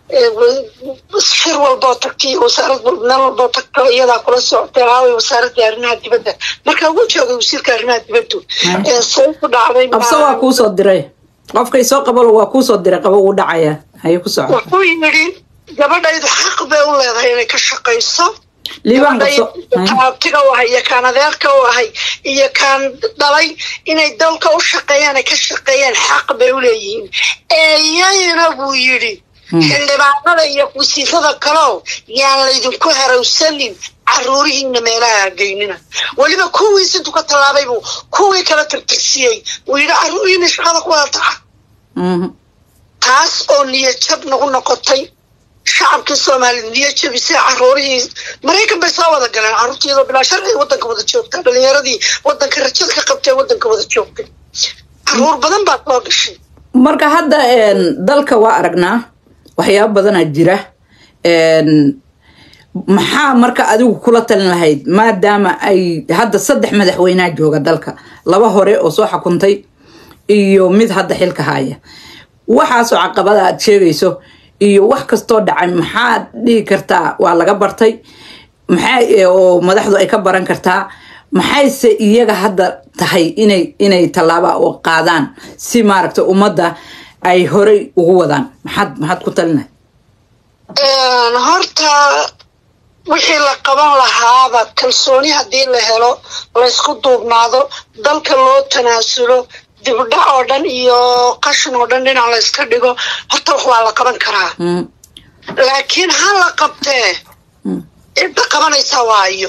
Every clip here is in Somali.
shir walboo tagta iyo wasaarad meel walboo tagta iyadaa kula socotay aaway wasaaradda arrimaha dibadda markaa ugu joogay wasiirka arrimaha dibaddu say ku dhacday qabso waa kuusoo diray qofkay soo qabalo waa kuusoo diray qabo uu dhacaya haye ku soco wuxuu yidhi gabadhaydu xaq bay u leedahay inay ka shaqayso liibaan qabso abtiga u ahay iyo kaan adeerka u ahay iyo kaan dhalay inay dalka u shaqeeyaan ay ka shaqeeyaan xaq bay u leeyihiin eeyayna buu yidhi xildhibaanada iyo wasiirada kaleo yaan laydinku harawsanin caruurihiina meelaha hageynina weliba kuwii siduu ka tallaabay buu kuwii kala tirtirsiyey uu yidhi caruurihiina shaqada ku wada taca taas oo niyajab nagu noqotay shacabkii soomaaliyed niyo jabisay caruurihii maraykan bay soo wada galeen caruurtiiyadoo bilaa sharciga waddanka wada joogta dhalinyaradii waddanka rajada ka qabtay waddanka wada joogtay caruur badan baa soo gashay marka hadda dalka waa aragnaa waxyaaba badanaa jira maxaa marka adigu kula talin lahayd maadaama ay hadda saddex madaxweynea jooga dalka laba hore oo soo xukuntay iyo mid hadda xilka haya waxaasoo caqabada aad sheegayso iyo wax kastoo dhacay maxaad dhihi kartaa waa laga bartay maxaa oo madaxdu ay ka baran kartaa maxayse iyaga hadda tahay inay inay tallaaba oo qaadaan si maaragta ummadda ay horey ugu wadaan maxaad maxaad ku talinahay horta wixii la qaban lahaaba kalsooni haddii la helo laysku duubnaado dalka loo tanaasulo dibdhac oo dhan iyo qashin oo dhan dhinac layska dhigo horta wax waa la qaban karaa laakiin ha la qabtee cidda qabanaysaa waayo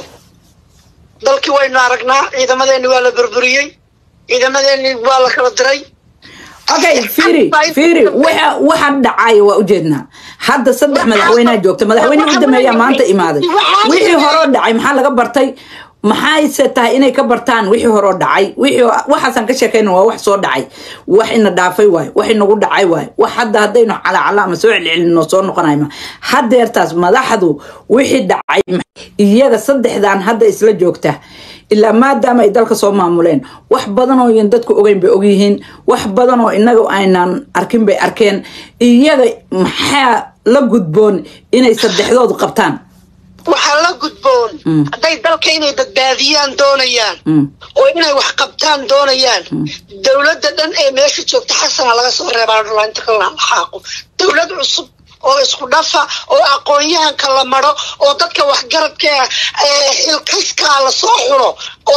dalkii waynu aragnaa ciidamadeeni waa la burburiyey ciidamadeeni waa la kala diray okay firi firi waxa waxa dhacaya waa ujeednaa hadda saddex madaxweynea joogta madaxweynihii u dameeyaa maanta imaaday wixii horoo dhacay maxaa laga bartay maxayse tahay inay ka bartaan wixii horoo dhacay wixii waxaasaan ka sheekayna waa wax soo dhacay wax ina dhaafay waayo wax inagu dhacay waayo wax hadda haddaynu calacala ama soo celcelinno soo noqonayma hadeertaas madaxdu wixii dhacay iyaga saddexdan hadda isla joogta ilaa maadaama ay dalka soo maamuleen wax badan oo yan dadku ogeyn bay ogyihiin wax badan oo inaga aynaan arkin bay arkeen iyaga maxaa la gudboon inay saddexdoodu qabtaan waxaa la gudboon hadday dalka inay badbaadiyaan doonayaan oo inay wax qabtaan doonayaan dowladda dhan ee meesha joogta xasana laga soo reebaa inta kala xaaqo dowlad cusub oo isku dhafa oo aqoon-yahanka la maro oo dadka waxgaradka xilkaskaa lasoo xulo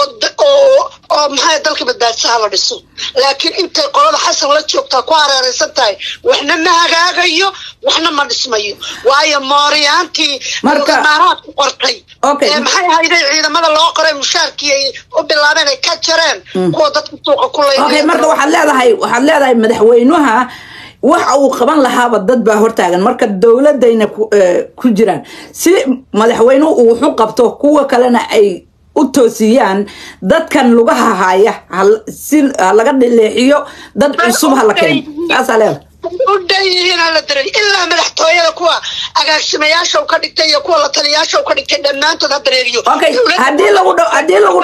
oo maxaa dalka badbaadsaha la dhiso laakiin intay qolada xasan la joogtaa ku hareeraysan tahay waxna ma hagaagayo waxna ma dhismayo waayo mooriyaantii imaaraadku qortay maxay hayday ciidamada loo qoray mushaarkii ay u bilaabeen ay ka jareen kuwa dadka suuqa ku lay marka waxaad leedahay waxaad leedahay madaxweynuha waxa uu qaban lahaaba dad baa hortaagan marka dowladayna ku jiraan si madaxweynuhu uu wuxu qabto kuwa kalena ay u toosiyaan dadkan lugaha haya si laga dhileexiyo dad cusub ha la keeno saasaa leeda u dhan yihiin hala daray ilaa madaxtooyada kuwa agaasimayaasha ka dhigtay iyo kuwa la taliyaasha ka dhigtay dhammaantood ha dareeriyo okay haddii lagu dhaho haddii lagu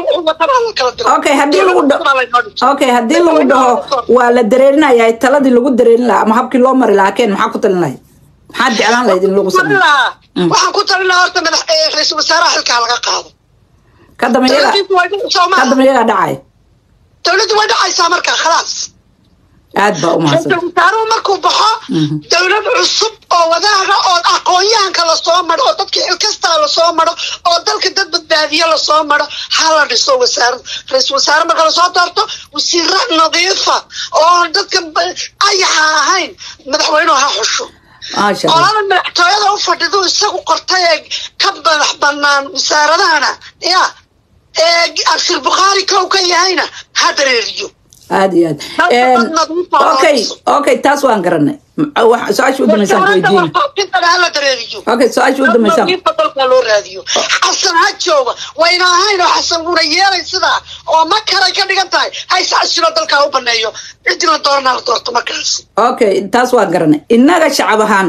dhaho okay haddii lagu dhaho okay haddii lagu dhaho waa la dareerinaya taladii lagu dareerin lahaa ama habkii loo mari lahaa keen maxaa ku talin lahayd maxaad jeclaan lahayd in lagu sameeyo waxaan ku talin lahaa horta madax ra-iisul wasaaraha xilkaa laga qaado kadamba iyaga kadamba iyagaa dhacay dowladdu way dhacaysaa markaa khalaas aad baa umahadsan wasaaruhu markuu baxo dowlad cusub oo wadaaga oo aqoon-yahanka lasoo maro oo dadka xilkastaa lasoo maro oo dalka dad badbaadiyo lasoo maro ha la dhiso wasaarad ra-iisul wasaare marka lasoo doorto wasiira nadiifa oo dadka ayaxa ahayn madaxweynuhu ha xusho qolada madaxtooyada u fadhidu isagu qortay ee ka madax banaan wasaaradahana ya ee abshir bukhaari kow ka yahayna ha dareeriyo aad iyo aad okay okay taas waan garanay su-aasha u dambaysaan weydiin okay su-aasha u dambaysaan dalka loo raadiyo xasan ha jooga wayna ahayn oo xasan wuuna yeelay sidaa oo ma kalay ka dhigan tahay hayse casilo dalka u baneeyo cidina doorana la doorto markaas okay taas waan garanay innaga shacab ahaan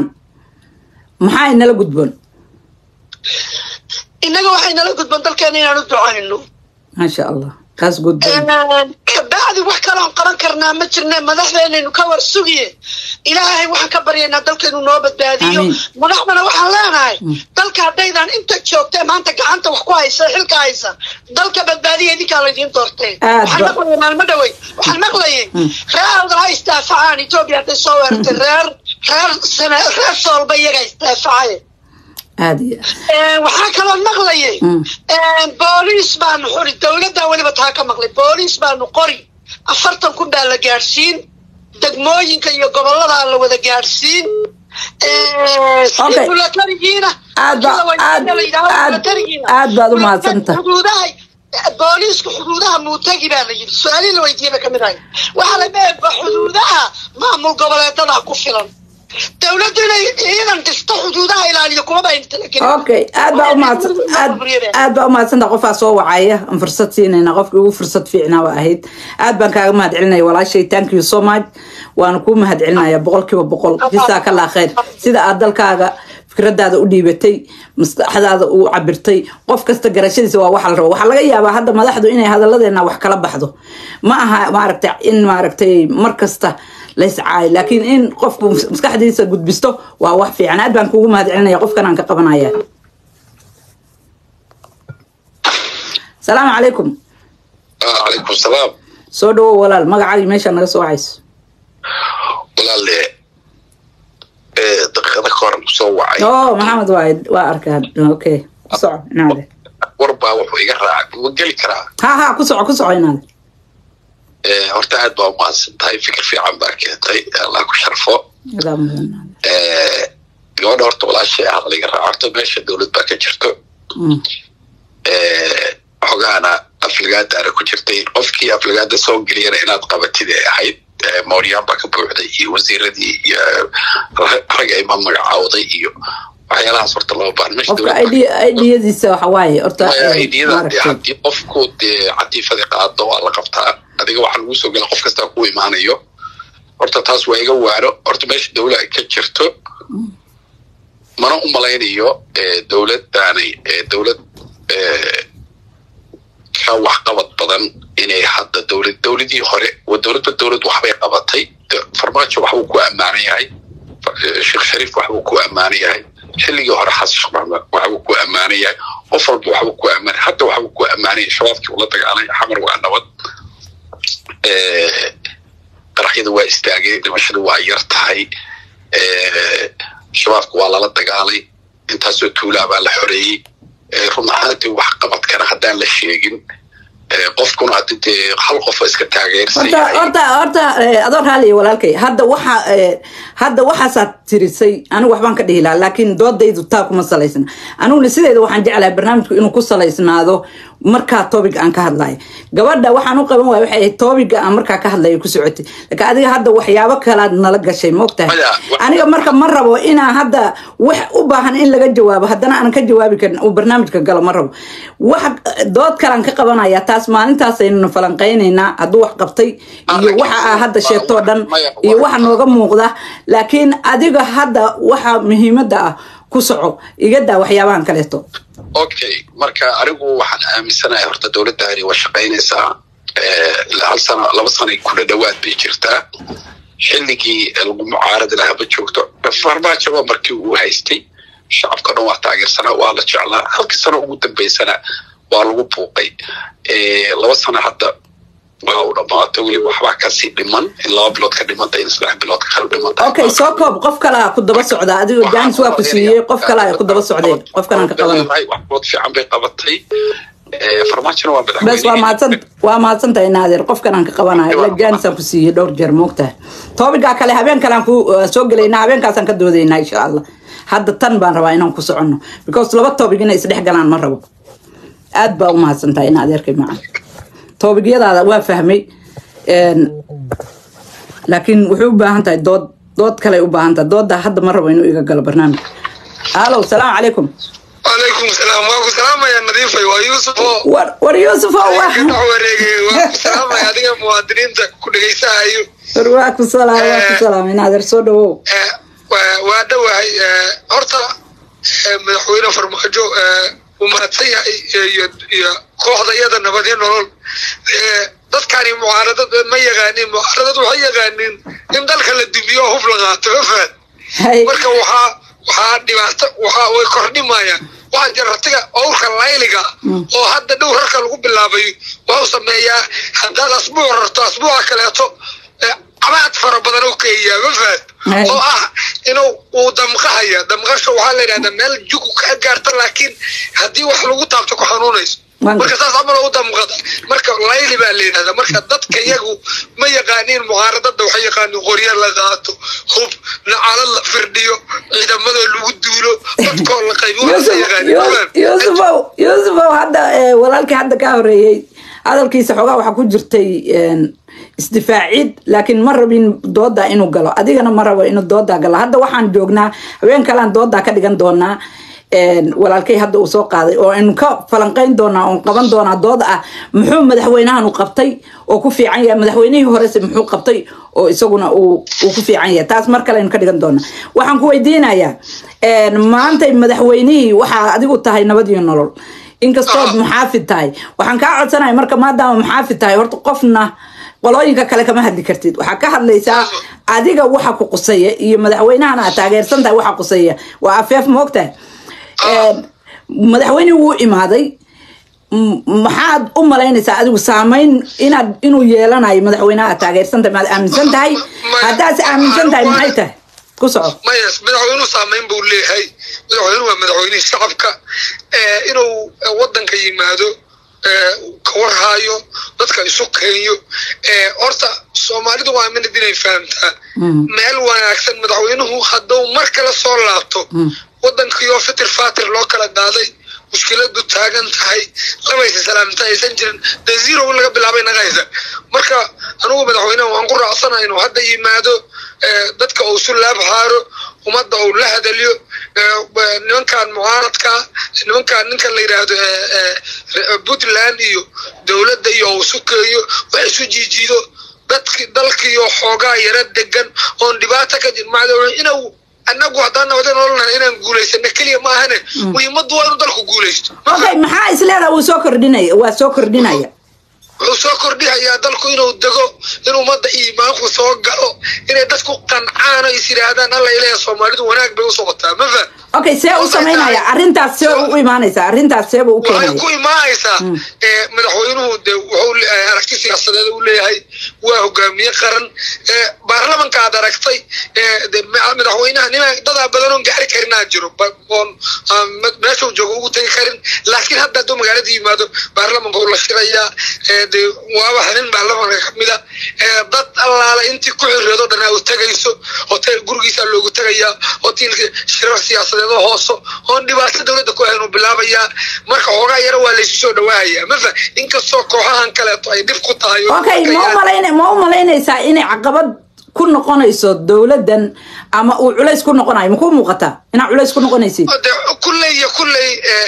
maxaa inala gudboon innaga waxay nala gudboon dalkeena inaan u ducayno maasha allah kaas gudboon kabacdi wax kaloon qaban karnaa ma jirne madaxdeenaynu ka war sugiye ilaahay waxaan ka baryaynaa dalkaynu noo badbaadiyo madaxdana waxaan leenahay dalka haddaydan inta joogtee maanta gacanta wax ku haysa xilka haysa dalka badbaadiya idinkaa laydiin doortee waxaan maqlayay maalmo dhawey waxaan maqlayay reer awdal ha istaafacaan etoobiya hadday soo weerartay reer reer sane reer soolba iyaga istaafacaye waxaa kaloo maqlayay booliis baanu xuri dowladdaa weliba taa ka maqlay booliis baanu qori afartan kun baa la gaadhsiin degmooyinka iyo gobolladaa la wada gaadhsiin bulatarigiina aad baad u mahadsanta xuduudaha booliisku xuduudaha muutagi baa la yidhi su-aalihii la weydiiyaba ka mid ahay waxaa la leeyahay xuduudaha maamul goboleedadaa ku filan dowladdu inay ciidan dhisto xuduudaha ilaaliyo kumaba okay aad baa umahadsan aad baa umahadsanta qofaa soo wacaya aan fursad siinayna qofkii ugu fursad fiicnaa waa ahayd aad baan kaaga mahad celinaya walaashay thank you so much waana kuu mahad celinaya boqol kiiba boqol jisaa ka laa khayr sida aad dalkaaga fikradaada u dhiibatay maskaxdaada u cabirtay qof kasta garashadiisa waa waxa la rabo waxaa laga yaabaa hadda madaxdu inay hadalladeena wax kala baxdo ma aha maaragtay in maaragtay mar kasta layscaayo laakiin in qofku maskaxdiisa gudbisto waa wax fiican aad baan kugu mahad celinaya qofkan aan ka qabanaya salaamu calaykum calaykum salaam soo dhawow walaal magacaagii meeshaa naga soo wacayso walaale daqiiqada ka hor soo wacay oh maxamed waay waa arkaa okay ku soco inaade war baa wuxuu iga raacay ma geli karaa ha ha ku soco ku soco inaade horta aad baa umahadsan tahay fikir fiican baa keentay allah ku sharfo gabadha horta walaashay ah laga raaco horta meesha dowlad baa ka jirto xogaana aflagaadaana ku jirtay qofkii aflagaada soo geliyana inaad qabatid ay ahayd mooryaan baa ka buuxday iyo wasiiradii iyo rag ay ma magacaawday iyo waxyaalahaas horta loo baahan idiyadiisa waxa waaye horta idiyada haddii qofku dee catiifadii qaado waa la qabtaa adiga waxaa lagu soo gela qof kastaa ku imaanayo horta taas waa iga waano horta meesha dowla ay ka jirto mana u malaynayo dowladdaanay dowlad ka waxqabad badan inay hadda dowlad dowladii hore dowladba dowlad waxbay qabatay farmaajo waxbuu ku ammaanan yahay sheekh shariif waxbuu ku ammaanan yahay xilligii hore xasan sheekh maxamed waxbuu ku ammaanan yahay qof walba waxbuu ku ammaanay hadda waxbuu ku ammaanay yahay shabaabkii ula dagaalay xamar waa nabad qaraxyada waa istaageen dhimashada waa yar tahay shabaabka waa lala dagaalay intaasoo tuulaa baa la xoreeyey run ahaantii wax qabadkana haddaan la sheegin qofkuna haddi dee hal qofa iska taageerhorta horta adoo raaliya walaalkay hadda waxa hadda waxaasaad tirisay anigu waxbaan ka dhihi lahaa laakiin doodaydu taa kuma salaysna aniguna sideeda waxaan jeclahay barnaamijku inuu ku salaysnaado markaa topic aan ka hadlayo gabadha waxaan u qaban waaya waxay ahayd topiga aan markaa ka hadlayo ku socotay laakiin adiga hadda waxyaabo kalaad nala gashay maogtahay aniga marka ma rabo inaan hadda wax u baahan in laga jawaabo haddana aanan ka jawaabi karin uu barnaamijka galo ma rabo wax dood kalaan ka qabanaya taas maalintaasaynu falanqaynaynaa hadduu wax qabtay iyo waxa aa hadda sheegtoo dhan iyo waxa nooga muuqda laakiin adiga hadda waxa muhiimadda ah ku soco igadaa waxyaabahan kaleeto okay marka anigu waxaan aaminsanahay horta dowladdaani waa shaqaynaysaa hal sano laba sanay kula dhowaad bay jirtaa xilligii lagu mucaaradi lahaa ma joogto farmaajaba markii uu haystay shacabka dhan waa taageersanaa waa la jeclaa halkii sano ugu dambaysana waa lagu buuqay laba sano hadda waa u dhamaato weliba waxbaa kasii dhiman in laba bilood ka dhimanta in saddex bilood ka kala dhimanta okay soo koob qof kalaa ku daba socda adigo jaanis waa ku siiyey qof kalaa ku daba socdeen qof kalaan ka qabanay waxbood fiican bay qabatay farmaajona waa madaxweyne bes waa mahadsan waa mahadsantahay naadir qofkan aan ka qabanayo ila jaanisaan ku siiyey dhowr jeer moogtahay toobigaa kale habeen kalean ku soo gelaynaa habeenkaasaan ka doodaynaa insha allah hadda tan baan rabaa inaan ku soconno because laba toobig inay isdhex galaan ma rabo aad baa u mahadsantahay in adeerkay macan toobigyadaada waa fahmay laakiin wuxuu u baahan tahay dood dood kale u baahan tahay doodda hadda ma rabo inuu iga galo barnaamijka alow salaamu calaykum وعليكم السلام واكو سلام يا نظيفة ويوسف war war yuusuf oo waa واكو سلام يا ديك مواطنين كل جيسا ايو war waa ku salaam waa ku salaam in adeer soo dhawow وادوهي هورتا madaxweyne farmaajo uu mahadsan yahay iyo kooxda iyada nabadyo nolol dadkani mucaaradad ma yaqaanin mucaaradad waxay yaqaanin in dalka la dumiyo oo hub la qaato ma fahad marka waxaa waxaa dhibaato waxaa way kordhimayaan waxaa jira ratiga owrka layliga oo hadda dhow rarka lagu bilaabay waxuu sameeyaa haddaad asbuuc rarto asbuuca kaleeto cabaad fara badan u keeyaa ma fahad oo ah inuu uu damqahaya damqasha waxaa la yidhahdaa meel jugu kaa gaarta laakiin haddii wax lagu taabto ku xanuunayso marka saas camal u damqada marka layli baa la yidhahdaa marka dadka iyagu ma yaqaaniin mucaaradada waxay yaqaaniin qorya la qaato hub nacalo la firdhiyo ciidamada lagu duulo dadkoo la qaybyusufow yusufow hadda walaalkii hadda ka horeeyey hadalkiisa xoogaa waxaa ku jirtay isdifaacid laakiin ma rabin dooda inuu galo adigana ma rabo inuu dooda galo hadda waxaan joognaa haween kalean dooda ka dhigan doonaa walaalkay hadda uu soo qaaday oo aynu ka falanqeyn doonaa oon qaban doonaa dood ah muxuu madaxweynahan u qabtay oo ku fiican yahay madaxweynihii horese muxuu qabtay oo isaguna uu ku fiican yahay taas mar kale aynu ka dhigan doonaa waxaan ku weydiinayaa maantay madaxweynihii waxaa adigu tahay nabad iyo nolol inkastood muxaafid tahay waxaan kaa codsanaya marka maadaama muxaafid tahay horta qofna qolooyinka kale kama hadli kartid waxaa ka hadlaysaa adiga waxa ku quseeya iyo madaxweynahana aad taageersan tahay waxa quseeya waa afeef ma ogtahay madaxweynihii wuu imaaday maxaad u malaynaysaa adigu saamayn inaad inuu yeelanayo madaxweynaha aad taageersan tahay maad aaminsan tahay haddaad aaminsan tahay maxay tahay ku soco maya madaxweynuhu saamayn buu leeyahay madaxweynuhu waa madaxweynihii shacabka inuu wadanka yimaado kawarhaayo dadka isu keenyo horta soomaalidu waa minad inay fahamtaa meel wanaagsan madaxweynuhu hadduu mar kale soo laabto wadankiioo fitir fatir loo kala daaday mushkiladu taagan tahay labaysa salaamta aysan jirin dee zero in laga bilaabay naga haysa marka anugu madaxweyneha waan ku raacsana inuu hadda yimaado dadka uu isu laab haaro ummadda uu la hadaliyo nimankan mucaaradka nimankan ninkan la yidhaahdo puntland iyo dowladda iyo uu isu keeyo wax isu jiijiido dadki dalkiiyo xoogaa yara degan oon dhibaata ka jir macdaweyne inuu annagu haddaan nabada nololna inaan guulaysano keliya ma ahane muhiimaddu waa inuu dalku guulaysto okay maxaa isleedaha wuu soo kordhinaya waa soo kordhinaya wuxuu soo kordhihayaa dalku inuu dego in ummadda iimaanku soo galo inay dadku qancaan oo is yidhaahdaan alla ilaha soomaalidu wanaag bay u socotaa ma faham okay see u samaynaya arrintaas see u imaanaysaa arrintaas seeba u waxay keenaya ku imaanaysaa madaxweynuhu de wuxuu aragti siyaasadeed u leeyahay waa hogaamiye qaran baarlamanka aad aragtay de madaxweynaha nina dadaa badan oon gaari karinaa jiro oon meeshuu joogo ugu tegi karin laakiin hadda hadduu magaalada yimaado baarlamanka uu la shirayaa de waaba nin baarlamanka kamida dad allaala intii ku xirreedo dhanaa u tegayso hotel gurigiisa loogu tegayaa hotelka shirar siyaasadeed oo hooso oon dhibaato dowladda ku ahayn uu bilaabayaa marka xoogaa yaro waa laysu soo dhawaahaya mafa inkastoo kooxahan kaleeto ay dhib ku tahay oo okay ma umalayn ma u malaynaysaa inay caqabad ku noqonayso dowladdan ama uu culays ku noqonayo makuu muuqataa inaa culays ku noqonaysid de kulley iyo kulley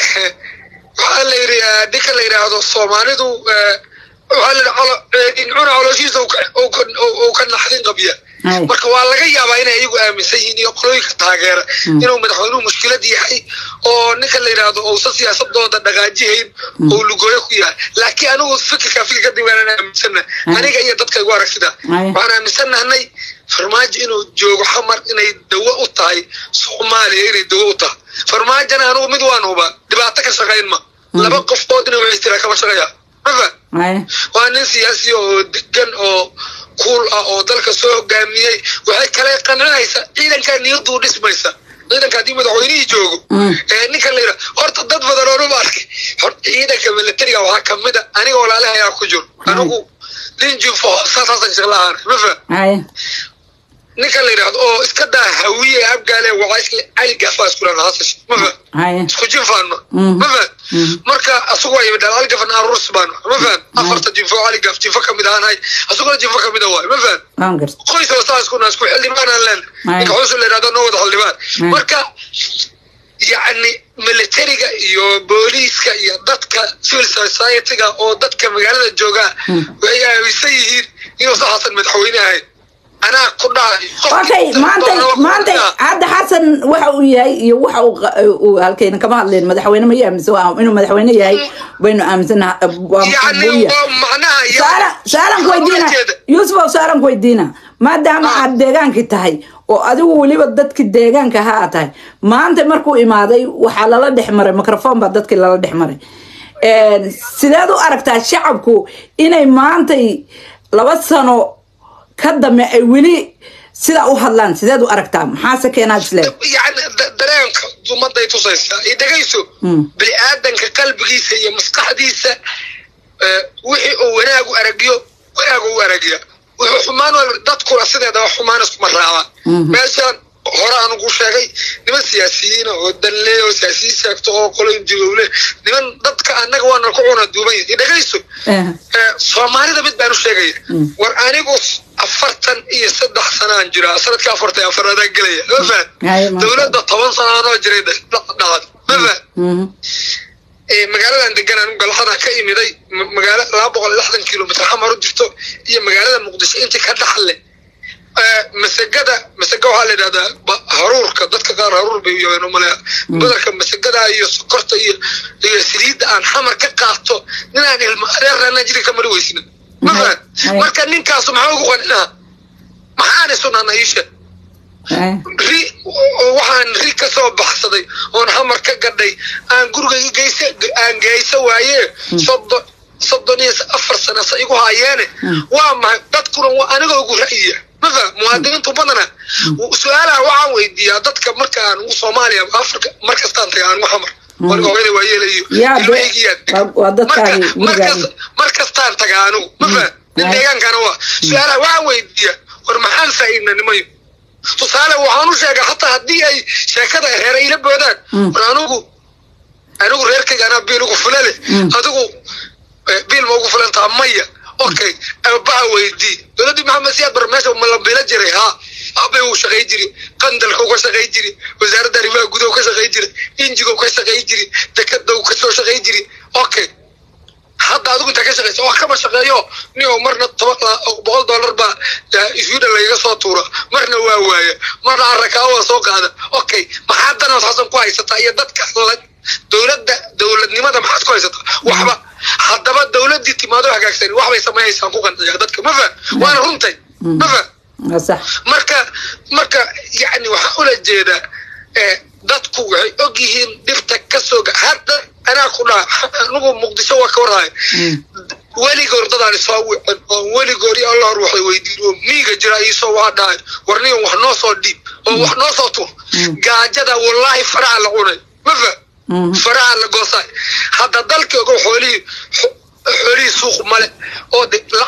waxaa la yidhi ninka la yidhaahdo soomaalidu waxaa la yidhi incuna calooshiisa uu ka naxdin qabya Ay. marka waa laga yaabaa inay iyagu aaminsan yihiin iyo qolooyinka taageera inuu madaxweynuhu mushkilad yahay oo ninka la yidhaahdo uusan siyaasadooda dhaqaajihayn oo lugooyo ku yahay laakiin anigu fikirka fikirka diiwaanaan aaminsana Ay. aniga iyo dadka igu arag sida Ay. waxaan aaminsanahnay farmaajo inuu joogo xamar inay dawo u tahay soomaaliya inay dawo u tahay farmaajona anigu mid waan hubaa dhibaato ka shaqayn ma laba qofood inay wax istira kama shaqeeya mafa Ay. waa nin siyaasi oo degan oo kuul ah oo dalka soo hogaamiyey waxay kale qancinaysa ciidankaa niyaduu dhismaysa ciidanka haddii madaxweynihii joogo Mm. ee ninka la yidhaha horta dad badan oo dhuma arkay horta ciidanka militariga waxaa kamid a aniga walaalaha ayaa ku jiro anigu linjifo saasaasan shaqlahaan ma faham Ay. ninka la yidhaahdo oo iska daa hawiye abgaale waxaa isle cali gafaa isku dhaha hasash ma faham Ay. isku jinfaano Mhm. ma faham Mhm. marka asugu ay dhal cali gafan arus baan ma faham afarta jinfo cali gaf jinfo kamid ahaan asuguna jinfo kamid a waay ma faham waan garta qoys oo saas kuna isku xildhibaan aan leen Ay. ninka xusul la yidhahdo noo wada xildhibaan Ay. marka yacni militariga iyo booliiska iyo dadka civil society-ga oo dadka magaalada joogaa Hmm. waxay aaminsan yihiin inuusan xasan madaxweyne ahayn anaa ku dhahay okay maanta maanta hadda xasan waxa uu yahay iyo waxa uu halkayna kama hadleen madaxweyne ma aaminsan inuu madaxweyne yahay baynu aaminsanaha saaran ku weydiina yuusuf saaran ku weydiina maadaama aad deegaankii tahay oo adigu weliba dadki deegaanka ha a tahay maanta markuu imaaday waxaa lala dhex maray microphone baa dadkii lala dhex maray sideed u aragtaa shacabku inay maantay laba sano ka dambe ay weli sidaa u hadlaan sideed u aragtaa maxaase keenaad isleed yani dareenka ummaday tusaysaa iyo dhegayso bini aadanka qalbigiisa iyo maskaxdiisa wixii uu wanaagu aragiyo wanaagu u aragiya wuxuu xumaan dadkuna sideedaba xumaan iskuma raacaan meeshaan hore aan ugu sheegay niman siyaasiyiina oo danle oo siyaasiyiin sheegto oo qoloyin jigowle niman dadka annaga waana ku cuna duuban yahay dhegayso soomaalida mid baan u sheegaya war anigu afartan iyo saddex sanaan jiraa sanadka afartan iyo afaraadaan gelaya ma fahad dowladda toban sanaanoo jiray dhacad ma fahad magaaladan degan anu galxada ka imiday magaalo laba boqol iyo lixdan kilomitr xamar u jirto iyo magaalada muqdisho intii ka dhaxle masagada masaga waxaa la yidhahdaa haruurka dadka qaar haruur bay uyaqaan umaleya badarka masagada iyo sokorta iyo iyo saliidda aan xamar ka qaato ninaan ilma adeerana jiri ka mari weysna ma fahad marka ninkaasu maxaa ugu qaninaa maxaan isunana iisha ri waxaan ri ka soo baxsaday oon xamar ka gadhay aan gurigayga geysa aan geysa waaye soddon soddon iyo afar sana sa igu haayeene waa maxay dadkuna waa aniga ugu ra'yiya mafa muwaadiniintu badana su-aalaha waxaan weydiiyaa dadka marka aan ugu soomaaliya afrika mar kastaan taga aan ugu xamar waniga hooyada waa yeelayo mar kastaan taga anigu mafa nin deegaankana waa su-aalaha waxaan weydiiyaa war maxaan faa'iidna nimayo tusaale waxaan u sheegay hataa haddii ay sheekada reera ila boodaan war anigu anigu reerkayga anaa biil ugu fula leh adigu biil ma ugu fulantaa maya okay aabbaha weydii dowladdii maxamed siyaad bar meesha ma la bilo jiray haa aabay uu shaqay jiri qandalka uga shaqay jiri wasaaradda arrimaha gudaha ka shaqay jiri injiga ka shaqay jiri dekada ka soo shaqay jiri okay hadda adigu intaa ka shaqaysa wax kama shaqeeyo nin oo marna toban boqol dollar baa iswiidhan lagaga soo tuura marna waa waaya marna arrakaawo waa soo qaada okay maxaa danood xasan ku haysataa iyo dadka dowladda dowladnimada maxaad ku haysataa waxba haddaba dowladdii timaado hagaagsan waxbay samaynaysaa ku qanciyaa dadka ma fa waana runtay ma fa marka marka yani waxaa ula jeedaa dadku waxay og yihiin dhibta ka soo hadda anaa ku dhaa anigu muqdisho waa ka warhaaya weligoor dadaan isoo wicin oo weligoor iyo allah waxay weydiin oo miiga jira iisoo waa dhahay war nigan wax noo soo dhiib oo wax noo soo tur gaajada wallaahi faraha la cunay ma fa faraha la goosaay hadda dalka ogo xoolihii xoolihii suuq male oo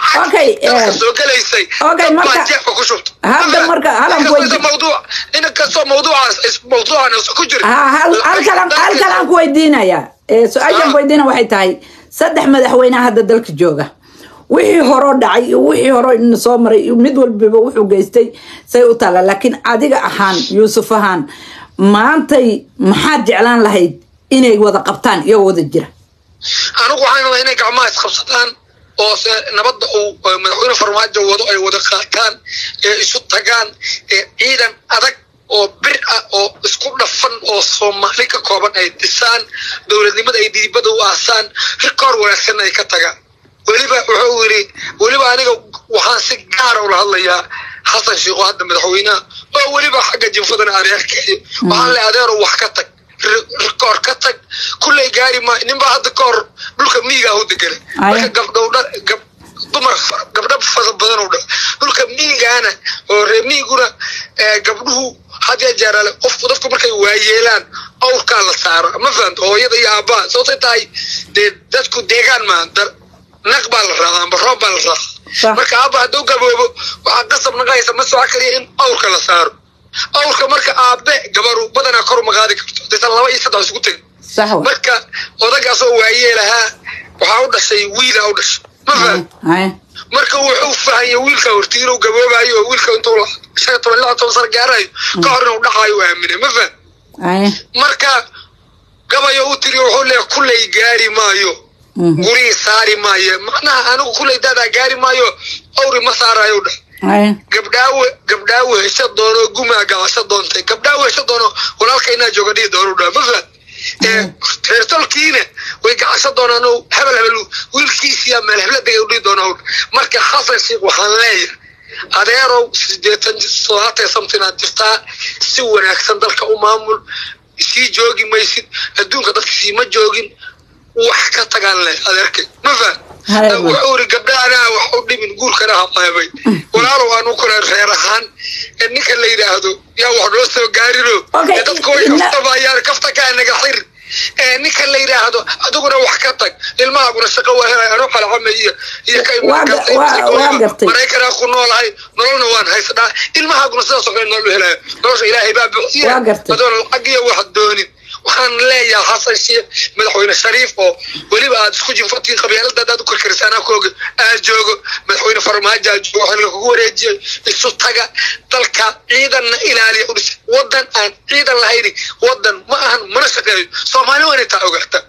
lacag soo gelaysay jeefka ku shubta hadda marka halan mawduuc inkastoo mawduucaas mawduucan ku jira halkalan halkalan ku weydiinaya su-aashan ku weydiina waxay tahay saddex madaxweyneha hadda dalka jooga wixii horoo dhacay iyo wixii horo ina soo maray mid walbaba wuxuu geystay say u taala laakiin adiga ahaan yuusuf ahaan maantay maxaad jeclaan lahayd inay wada qabtaan iyagoo wada jira anigu waxaan rabaa inay gacmaha isqabsadaan oo nabadda uu madaxweyne farmaajo wado ay wada qaataan ee isu tagaan ee ciidan adag oo bir ah oo isku dhafan oo soomaali ka kooban ay dhisaan dowladnimada ay diibada u aasaan rikoor wanaagsan ay ka tagaan weliba wuxuu yidhi weliba aniga waxaan si gaara ula hadlayaa xasan sheikh oo hadda madaxweynaha oo weliba xagga jinfadana adeerkeeyo waxaan le adeero wax ka tag rikoor ka tag kulley gaari maayo ninbaa hadda ka hor dhulka miigaa u deganay marka gabdhowdha gab dumar gabdho fara badan oo dha dhulka miigaana oo ree miiguna gabdhuhu hadya jeeraale qofku dadku markay waayeelaan awrkaa la saaro ma fahamta hooyada iyo aabbaha sababtay tahay dee dadku deegaan maa naq baa la raacaa amba roob baa la raacaa marka aabba hadduu gaboobo waxaa qasab naqaysa ma soco kaliya in awrka la saaro awrka marka aabe gabaru badanaa kor uma qaadi karto hadaysan laba iyo saddex isku tegin marka odagaasoo waayeelahaa waxaa u dhashay wiila u dhashay ma faham marka wuxuu fahanya wiilka horti inuu gaboobayo oo wiilka intuu shan iyo toban lix toban sano gaarayo ka hor inuu dhacayo u aaminay ma faham marka gabayo u tiri wuxuu leeya kulley gaari maayo gurihii saari maayo macnaha anigu kulley daadaa gaari maayo awri ma saarayo dhah gabdhaawe gabdhaawe hesha doono gumaa gacasho doontay gabdhaawe hesha doono walaalka inaa jooga dhihi doono dhaa ma fahad reertolkiina way gacasho doonaan o hebel hebel wiilkiisiya meel hebla degay udhihi doona marka xasan sheekh waxaan leeyahay adeerow sideetan soddobaatan something aad jirtaa si wanaagsan dalka u maamul sii joogi maysid adduunka dadka siima joogin wax ka tagaan leh adeerkay ma fahad wuxuu iri gabdhahanaa wax u dhimin guurkana hamaamay walaalow aanu kula reer ahaan ninka la yidhaahdo yaa wax noo soo gaarino dadka way kaftabayaan kafta kaa naga xir ninka la yidhaahdo adiguna wax ka tag ilmahaaguna shaqo waa helay anoo qalcama iyo iyo ka maraykanaa ku noolahay nololna waan haysnaa ilmahaaguna sidaasoo kale nolol helaya nolosha ilaahay baa buxiya adoona lacag iyo wax doonin waxaan leeyahay xasan sheekh madaxweyne shariif oo weliba aad isku jinfatiin qabyaalada adaad u karkarisaanaa kooga aad joogo madaxweyne farmaajo aad joogo xilka kugu wareejiyay isu taga dalka ciidanna ilaaliya udhis wadan aan ciidan lahayni wadan ma ahan mana shaqeeyo soomaali waa inay taa ogaata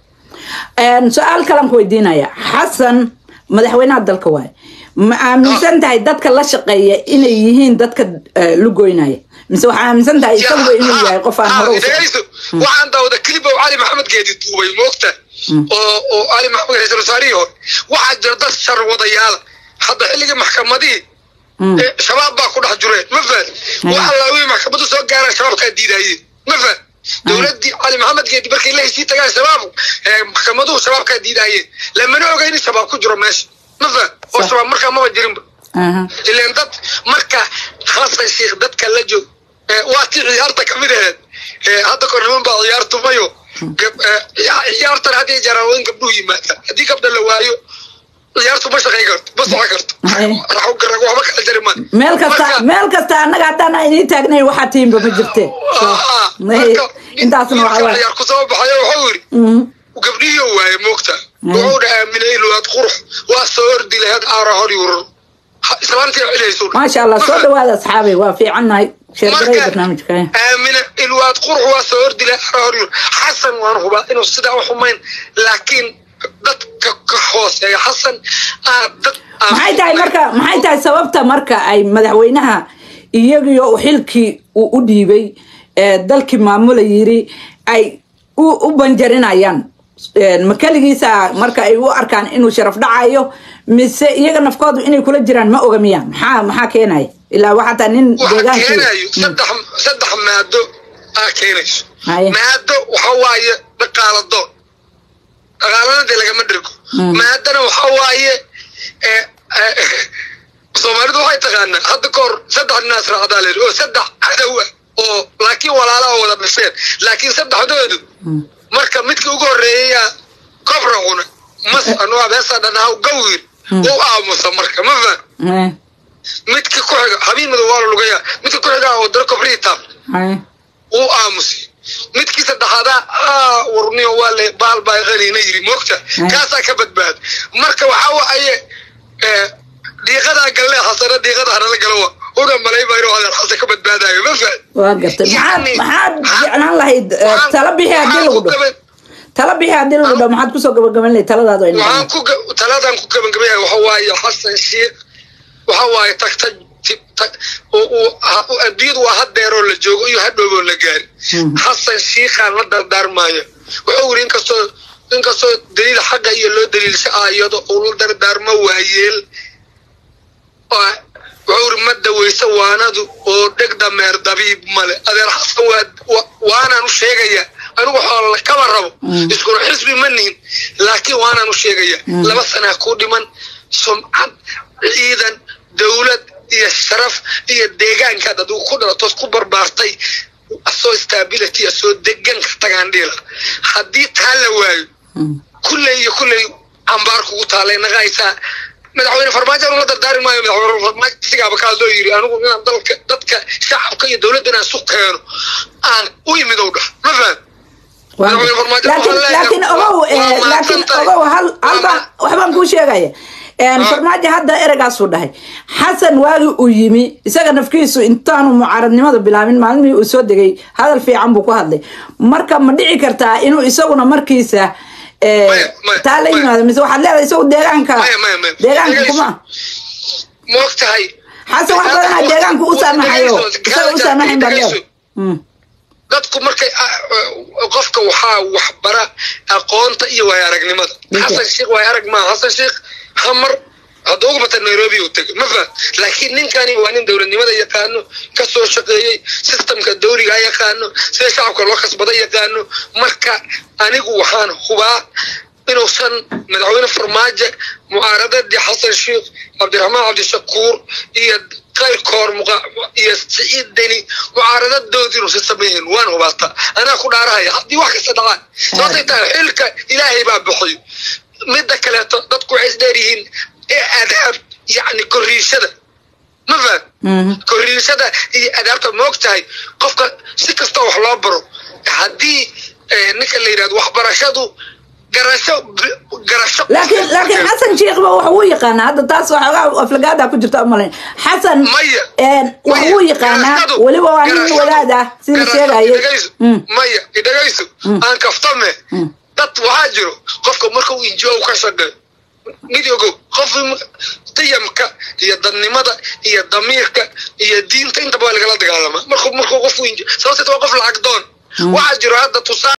su-aal kalan ku weydiinaya xasan madaxweynaha dalka waaye ma aaminsan tahay dadka la shaqeeya inay yihiin dadka lugoynaya mise waxaa aaminsan tahay isaguba inuu yahay qof aan hore waxaan daawada clip oo cali maxamed geedi duubay moogta oo oo cali maxamed ra-iisul wasaarihii hore waxaa jira dad shar wadayaala hadda xilligii maxkamadihii shabaab baa ku dhex jureen ma fahad waxa laawii maxkamadu soo gaaraan shabaabkaa diidaayeen ma fahad dowladdii cali maxamed geedi markay la hesii tagaan shabaab maxkamaduhu shabaabkaa diidaayeen lamana oga in shabaab ku jiro meesha ma fahad oo shabaab markaa maba jirinba ileen dad marka xasan sheekh dadka la joog waa tii ciyaarta kamid aheed hadda kor niman baa ciyaar tumayo ciyaartan haddii jaraawoyin gabdhuhu yimaadaan haddii gabdha la waayo ciyaartu ma shaqayn karto ma socon karto waxba kala jari maa meel kasta meel kasta annaga haddaan aynii taagnayn waxaa tiimba ma jirte intaasna waxaa ciyaar ku soo baxayo wuxuu yidhi gabdhihii waaye moogta wuxuu dha aaminay luwaad qurux waa soo ordi laheed aara hor yurur islaantii cilaysu maasha allah soo dhawaada asxaabay waa fiicannahay sheergaray barnaamijka aamina ilwaad qurux waa soo ordi laheed aara hor yurur xasan waan hubaa inuu sidaa u xumayn laakiin dadka ka hooseeya xasan dad maxay tahay marka maxay tahay sababta marka ay madaxweynaha iyagiyo xilkii uu u dhiibay dalkii maamula yiri ay u banjarinayaan ma keligiisa marka ay u arkaan inuu sharaf dhacayo mise iyaga nafkoodu inay kula jiraan ma oga miya maxaa maxaa keenaya ilaa waxaa taa nin deegaankii saddex saddex maado aa keenayso maado waxa waaye dhaqaala doon dhaqaalana dee lagama dhirgo maadana waxa waaye soomaalidu waxay taqaanaa hadda ka hor saddex ninaas raacdaa leeri oo saddex cadow ah oo laakiin walaalaha wada dhasheen laakiin saddexdoodu marka midka ugu horreeyayaa kobra cuna mas anuga beesa dhanahaw gawir u aamusa marka ma faham midka ku xiga habiin madow waa la lugaya midka ku xiga oo dara kobrii taab uu aamusay midkii saddexaadaa warniyo waa le baal baa qaniina yiri moogta kaasaa ka badbaad marka waxaa waaye dhiiqadaa galle xasana dhiiqada hanala galowa una malayba inuu adeer xasan ka badbaadayo ma fahad waa gartay maxaad maxaad jeclaan lahayd tala bixi haddii lagu dhaho tala bixi haddii lagu dhaho maxaad kusoo gabagaban lahayd taladaadu ay waxaan ku taladan ku gabagabaya waxa waaye xasan sheekh waxa waaye tagta adduunyadu waa hadeeroo la joogo iyo hadhooboo la gaari xasan shiikhaan la dardaarmaayo wuxuu yiri inkastoo inkastoo daliil xaqa iyo loo daliilsha aayado uu la dardaarmo waayeel wuxuu yiri ma daweysa waanadu oo dheg dameer dabiib male adeer xasan waa waanaan u sheegaya anigu xoola kama rabo iskuna xisbi ma nihin laakiin waanaan u sheegaya laba sanaa ku dhiman sumcad ciidan dowlad iyo sharaf iyo deegaankaad adigu ku dhalatood ku barbaartay asoo stability asoo degan ka tagaan dhiila haddii taa la waayo kulley iyo kulley cambaar kugu taalay naqaysaa madaxweyne farmaajo anu la dardaari maayo madaxweyne farmaajo sigaaba kaadoo yiri anigu inaan dalka dadka shacabka iyo dowladda inaan isu keeno aan u imid ow dhah ma faham laakiin ogow laakiin ogow hal halbaan waxbaan kuu sheegaya farmaajo hadda ereygaasuu dhahay xasan waagi uu yimi isaga nafkiisu intaanu mucaaradnimada bilaabin maalmihii uu soo degay hadal fiican buu ku hadlay marka ma dhici kartaa inuu isaguna markiisa taa la yimaado mise waxaad leedahay isagu deegaanka deegaanka kuma moog tahay xasan wax badanaa deegaanku u saamaxayo isaga u saamaxayn baa leeda dadku markay qofka waxaa waxbara aqoonta iyo waaya aragnimada xasan sheekh waaya arag maa xasan sheekh hamar hadda ugu bata nairobi uu tegay ma faham laakiin ninkani waa nin dowladnimada yaqaano ka soo shaqeeyey systemka dawliga yaqaano sida shacabka loo kasbada yaqaano marka anigu waxaan hubaa inuusan madaxweyne farmaajo mucaaradadii xasan sheekh cabdiraxmaan cabdishakuur iyo qayrkoor iyo siciid deni mucaaradadoodii inuusan sameeyeen waan hubaata anaa ku dhaarahaya haddii wax kasta dhacaan sababtay tahay xilka ilaahay baa bixiyo midda kaleeto dadku waxay isdheer yihiin ee adaab yacni korriishada ma faham korriishada iyo adaabta ma og tahay qofka si kasta wax loo baro haddii ninka la yidhahdo waxbarashadu garasho garasho laakiin laakiin xasan sheekhba wax uu yaqaanaa hadda taas waxoogaa aflagaada ku jirta umalayn xasan wax uu yaqaanaa weliba waa nin wadaad ah sida sheegayay maya idhagayso aan kaftame dad waxaa jiro qofka marka uu injio ka shaqeeyo mid ogow qof qiyamka iyo dadnimada iyo damiirka iyo diinta intaba waa lagala dagaalamaa markuu markuu qofku injio sababteed waa qof lacag doon waxaa jiro hadda tusaa